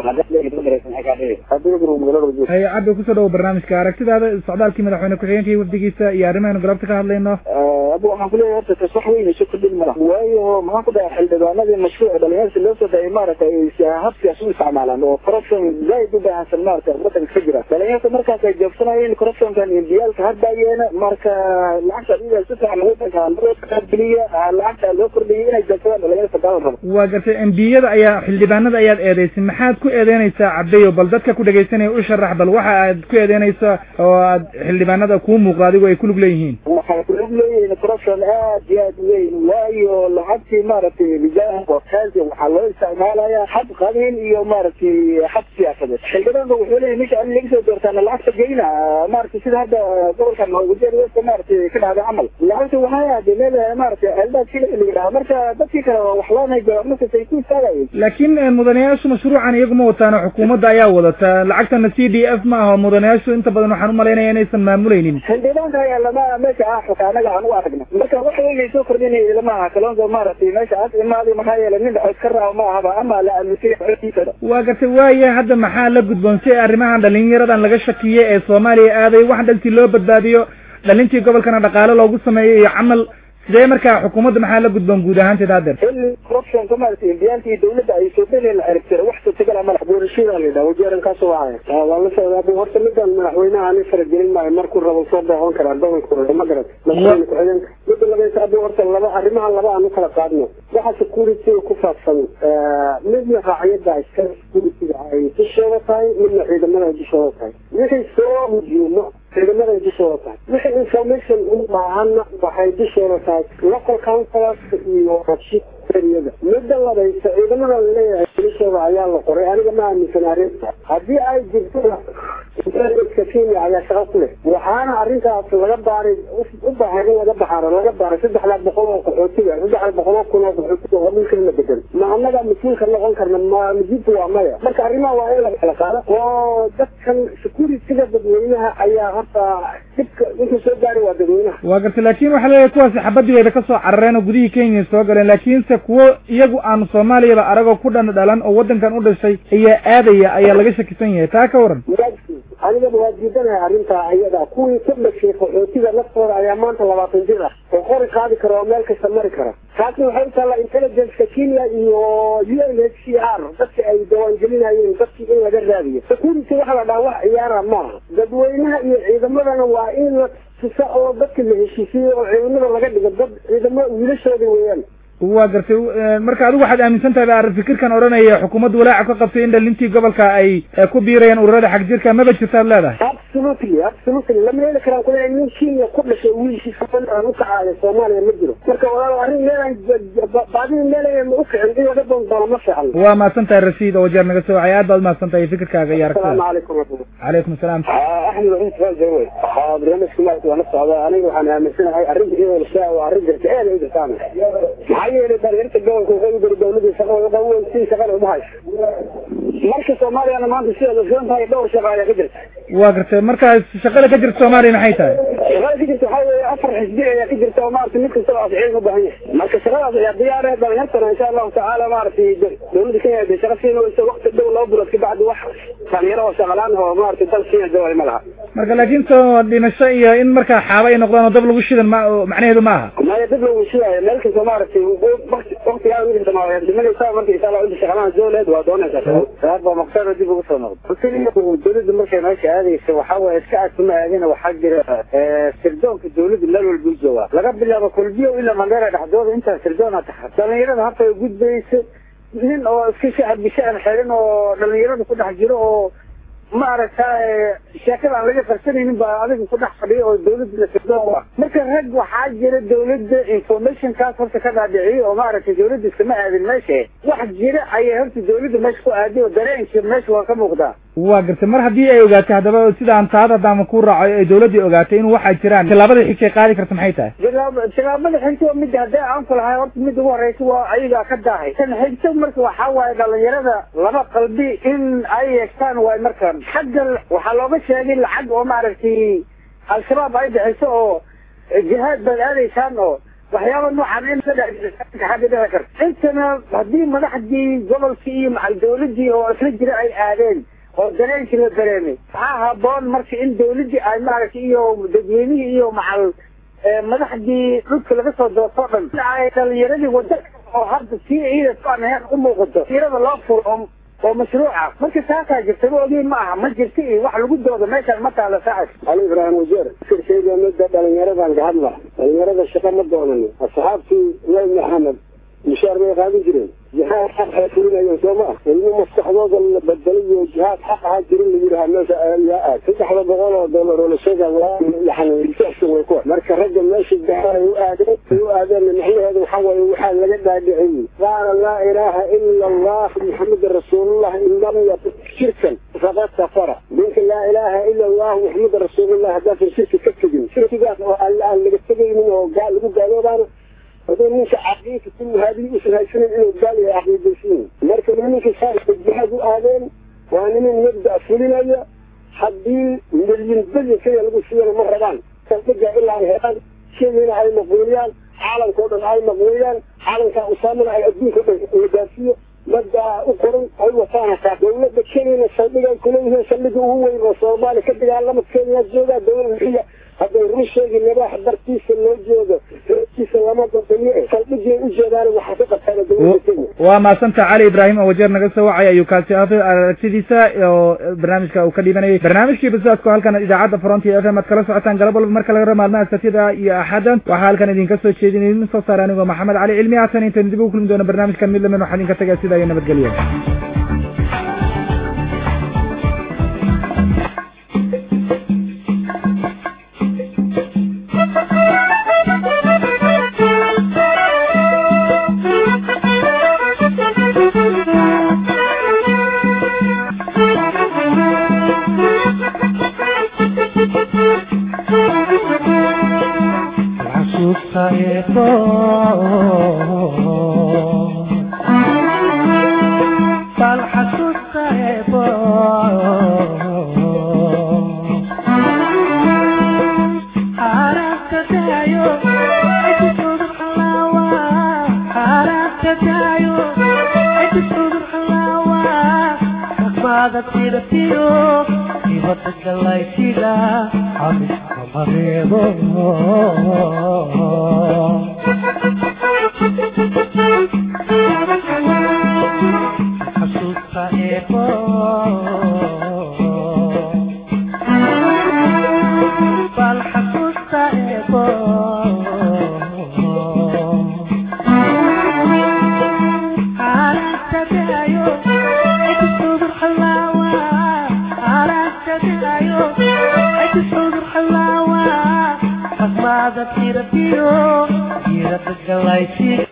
hay cabdi kusoo dhawo barnaamijka aragtidaada socdaalkii madaxweyne ku-xigeenka iyo wafdigiisa iyo arrimahaanu galabta ka hadlayno abu waxaan kuleeyahay horta tas wax weyn isu kordhin mala waayo maxaan ku dhahay xildhibaanadii mashruuca dhalinyarsi loo soo dayay maaragtay habsigaas u isticmaalaan oo corruption zaaid u baahsan maaragtay wadanka ka jira dhalinyarta markaas ay joogsanayeen corruptionkan indiyaalka hardaayeena marka lacagta adiga si fiican wadanka loo geliya lacagta loo kordhiyay inay joogsadaan dhalinyarta kaa rabo waa gartay embiyada ayaa xildhibaanada ayaad eedeysay maxaad ku eedeynaysaa cabdeyo bal dadka ku dhegaysanaya u sharax bal waxa aad ku eedeynaysa oo aad xildhibaanada kuu muuqda adigo ay kulug leeyihiin waxay kulug leeyihiin corruption aad iyo aad weyn waayo lacagtii maaragtay rijaal wakaasi waxaa loo isticmaalayaa xad qabiil iyo maaragtay xad siyaasadeed xildhibaanka wuxuu leeyahay ninka an laga soo doortaana lacagta geyna maaragtay sida hadda gobolkan wajeer westa maaragtay ka dhacday camal lacagta waxay ahday meel maaragtay eldaad kila la yidhaha marka dadkii kale wax loonay goornakas ay ku istaagayeen laakiin mudanayaashu mashruucan iyaguma wataano xukuumadda ayaa wadata lacagtana c d f ma aho mudanayaashu inta badan waxaan umalaynaya inaysan maamulaynin xildhibaanka ayaa lama meesha ah xuka anaga aan u aragna marka wax weynay soo kordhinaya lama aha kaloonka maaragtay meesha aad imaadi maxaa yeelay nin dhaxood ka raaw ma ahaba ama la aaminsan xootiisa waa gartay waaya hadda maxaa la gudboon si arrimahan dhalinyaradan laga shakiye ee soomaaliya aaday wax dhantii loo badbaadiyo dhalintii gobolkana dhaqaale loogu sameeyo iyo camal sidee markaa xukuumadda maxaa la gudboon guud ahaanteed haddeer xilli corruptionka maaragtay indiyaalka iyo dawladda ay soo beli la ciribtira wax suurtagal ama doorashada la yidhaha wajeerankaas wahaya waa la socdaa bu horta midaan madaxweynaha ani faragelin maayo markuu rabo soo booqon karaa gobolka ma garat madaxweyne ku-xigeenka midda labaysa abu horta laba arrimaha laba aan u kala qaadno waxa security ku saabsan midna raaciyadda iska securityga ay dushooda tahay midna ciidamada ay dushooda tahay wixii soo hujuumo ciidamada ay dushooda tahay wixii information u baahana waxay dushooda tahay local councilors iyo rabshid eriyada midda labaysa ciidamada laleeyahay dushooda ayaa la qoray aniga ma aaminsan arrinta haddii ay jirto intelligence kenya ayaa shaqo ku leh waxaana arrintaas laga baaray u baahan in laga baxaaro laga baaray saddexda boqol oo qaxootiga saddexda boqol oo kun oo qaxootiga oo dhulkan la bedel ma annaga mas-uulka noqon karna ma mujibta waa maya marka arrimaha waa in laga kala qaado oo dadkan securityga dadweynaha ayaa horta dhibka intuu soo gaari waa dadweynaha waa gartay laakin waxaa leeyahay kuwaasi xabadii wayba kasoo carareen oo gudihii kenya soo galeen laakiinse kuwo iyagu aan soomaaliyaba aragoo ku dhan dhalan oo wadankan u dhashay ayaa aadaya ayaa laga shakisan yahay taa ka waran anigaba waa diidanahay arrintaa ayada kuwii ka dhashay qaxootiga naftooda ayaa maanta labaatan jir ah oo qori qaadi kara oo meel kasta mari kara taasna waxay u taallaa intelligence-ka kenya iyo u n h c r dadka ay diiwaangelinayeen dadkii in laga raadiyo security waxa la dhaha wax ciyaara maaha dadweynaha iyo ciidamadana waa in la tusa oo dadka la heshiisiyo oo ciidamada laga dhigo dad ciidamo wiilashooda weeyaan waa gartay marka adigu waxaad aaminsan tahay ba fikirkan odhanaya xukuumaddu walaaca ka qabtay in dhalintii gobolka ay ku biirayaan ururada xag jirka maba jirtaad leedahay absolutely absolutely lama heli karaan kule nin kenya ku dhashay wiilkiisa aan ukacaayo soomaaliya ma jiro marka walaal arrin meelaan baadii meelaan u kicin in laga doondoono ma fiican waa mahadsan tahay rasiid oo jeer naga soo wacay aad baad mahadsan tahay fikirkaaga iyo asalaamu aragtida calaykum calaykum asalaam axmed waxin saaja wey waxaa barnaamijka maarata waa la socdaa aniga waxaan aaminsanahay arrinta iyadoo la sheega waa arrin jirta aad ay u jirtaan maxaa yeelay dhalinyarta gobolka waxay u gari dowladii shaqa way qaban weysiin shaqana uma hayso marka soomaaliyana maanta sidaad ogsoon tahay dhowr shaqa ayaa ka jirta waa gartay markaas shaqada ka jirta soomaaliya maxay tahay shaqada ka jirta waxaa weeye afar xisbi ayaa ka jirta oo maarata mid kastaba afciin u baahan yahay marka shaqadaas ayaa diyaar ah dhalinyartana insha allahu tacaala maaragtay dowladda kenya ay shaqa siin weyso waqti dhow laba bilood kabacdi wax dhalinyaro oo shaqalaan oo maaragtay dal kenya jaway ma laha marka laakiin soo dhimasho iyo in markaa xaaba ay noqdaan oo dab lagu shidan ma macnaheedu ma aha maya dib lagu shidaayo meel kasta maaragtay waqtigaa mid kasta ma dhimanaysaa marka insha allah inta shaqalaan dowlad waa doonaysaa saaba maqsada dib ugu soo noqdo dowladda markay meesha aadaysa waxaa waaye iska aadkuma aadina waxaa jira sirdoonka dowladda meel walba u joogaa laga bilaabo kolbiyo ilaa mandheera dhexdooda intaa sirdoona taxa dhalinyarada habta ay gudbaysa nin oo iska shacab bishaan xerin oo dhalinyarada ku dhex jiro oo maaragtay sheekada aan laga qarsanaynin baa adiga ku dhex fadhiya oo dowladda sirdoon u ah marka rag waxaa jira dowladda informationkaas horta ka dhaadhiciyay oo maaragtay dowladda iskama aadin meesha wax jira ayay horta dowladda meesha ku aaday oo dareenka meesha waa ka muuqdaa waa gartay mar haddii ay ogaatay haddaba sidaan taad haddaama ku raaco ay dowladdii ogaatay in waxaa jiraan tallaabada xigtay qaadi karta maxay tahay tilaab- tilaabada xigta waa midda haddii aan ku lahay horta midda ugu horeysa waa ayagaa ka daahay tan xigta marka waxaa waaye dhalinyarada laba qalbi in ay yeegtaan waay markan xagga waxaa looga sheegay lacag oo maaragtay al-shabaab ay bixiso oo jihaad baad aadaysaan oo waxyaaba noocan in ka xagga dhici karta intana haddii madaxdii gobolkii iyo macal dowladii oo isla jira ay aadeen oo dareenkii la dareemay waxaa haboon marka in dowladii ay maaragtay iyo dadweynihii iyo macal madaxdii dhulka laga soo doortoo dhan ay dhalinyaradii wada oo hadda sii ciidanku aan ahayn u muuqato tirada loo furo oo oo mashruuca marka taasaa jirta ma ogeyn ma aha ma jirta iyo wax lagu doodo meeshaan ma taala saacad ali ibraahim wajeer shirkeyga midda dhalinyaradan ka hadla dhalinyarada shaqa ma doonanin asxaabtii nabi maxamed mushaar bay qaadan jireen jihaad xaq ay fulinayeen soo ma ah ilmo maskaxdooda la bedelay iyo jihaad xaq ahaa jirin la yidhaha meesha ayaa aad saddexda boqol oo dollar oo la sheega waa yani researchka way ku marka ragga meesha gaar ay u aadeen ay u aadeen macnaheedu waxaa waaye waxaa laga dhaadhiciyey qaala laa ilaaha ila allah maxameda rasuulullah in lam yakun shirkan faqad kafara ninka laa ilaaha ila allah maxameda rasuulullah haddaasan shirki ka tegin shirkigaas oo alle aan laga tegaynin oo gaal lagu gaaloobaana haduu ninka caqiidka ku muhaadin usan haysanin inuu gaal yahay caqiidaysiin marka nimanka saarka jihaad u aadeen waa niman mabda fulinaya haddii milyan bilyan keliya lagu siiyana ma rabaan saldhiga ilaa ay helaan shadiina ay maqbuuliyaan caalamka o dhan ay maqbuuliyaan caalamka usaamana ay adduunka o dhan la gaarsiiyo maddaa u qoran ay wataan hataa dowladda kenyana saldhiga ay kuleeyihiin saldhiga ugu weyn oo soomaaliya ka dagaalama kenya joogaa dowlada xiya hadday run sheegi libaax dartiisa loo joogo reerkiisa lama dadamiyo saldhigay u jeedaan waxaa ka qabtaan dowladda kenya waa mahadsanta cali ibraahim oo wajeer naga soo wacay ayuu kaasi aafay aragtidiisa oo barnaamijka uu ka dhibanayay barnaamijkii basaadku halkan idaacadda frontier f m aad kala socotaan galab walba marka laga rabo maalmaha satida iyo axadda waxaa halkan idinka soo jeedin idin soo saara anigoo maxamed cali cilmi haatan intaan dib ugu kulmi doono barnaamijkan mid lamin waxaa idinka tagaya sidaa iyo nabadgelyo dibadda galaysiga abiska mareebo xasuusta eebo bal xasuusta eebo Tira, tiro, tira, tira, tira,